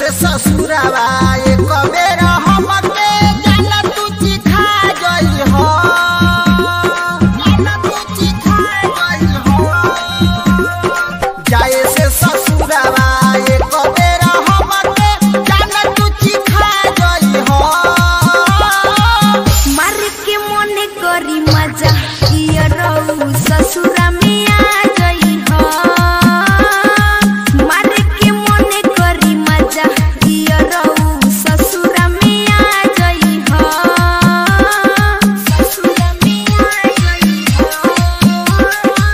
से ससुरावा एक बेर हमके जाना तू चिखा गई हो जाना तू चिखा गई हो जाए से ससुरावा एक बेर हमके जाना तू चिखा गई हो मार के मने करी मजा किया रहू ससुरा में आ गई हो मार के मने करी मजा किया रहू ससुरा में आ गई हो ससुरा में आ गई हो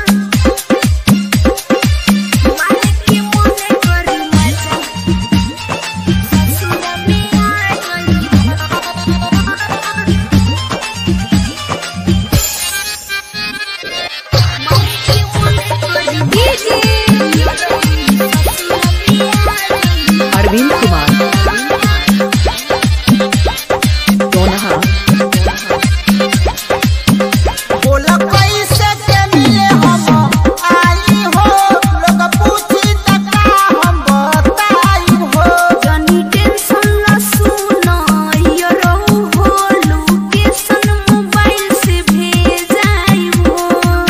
मार के मने करी मजा ससुरा में आ गई हो अरविंद कुमार दोनहा बोला कैसे के मिले हम आई हो लोग पूछी त का हम बताई हो जनी टेंशन न सुनो यो रहू हो लोकेशन मोबाइल से भेजाई हो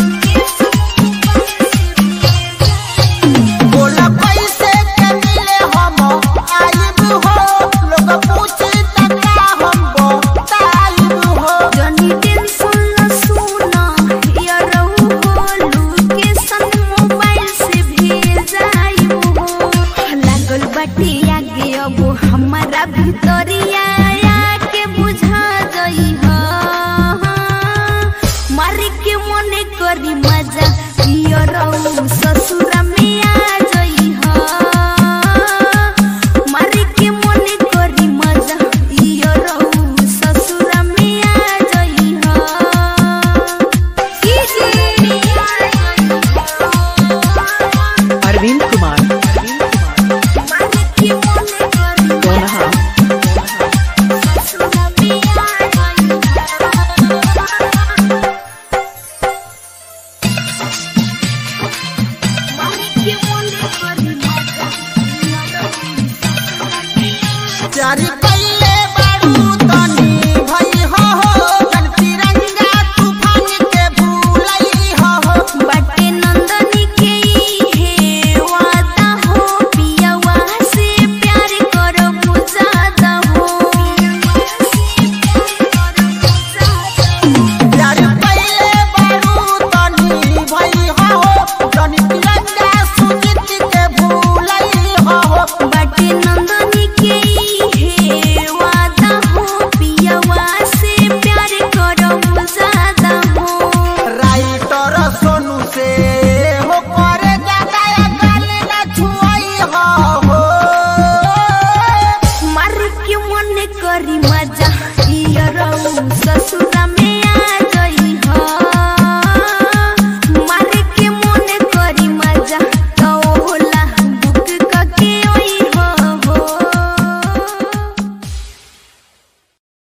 बोला कैसे के मिले हम आइब हो लोग पूछी त का हम बताई हो जनी टेंशन न सुनो यो रहू हो लोकेशन मोबाइल से भेजाई हो लागल बाटे आगे अब हमारा भितरिया के बुझा गई हो मारी के मने करी मजा पियो रहू ससुरा में आ गई हो मारी के मने करी मजा पियो रहू ससुरा में आ गई हो अरविंद कुमार मारी के मने करी दोनहा ससुरा में आ गई हो चारी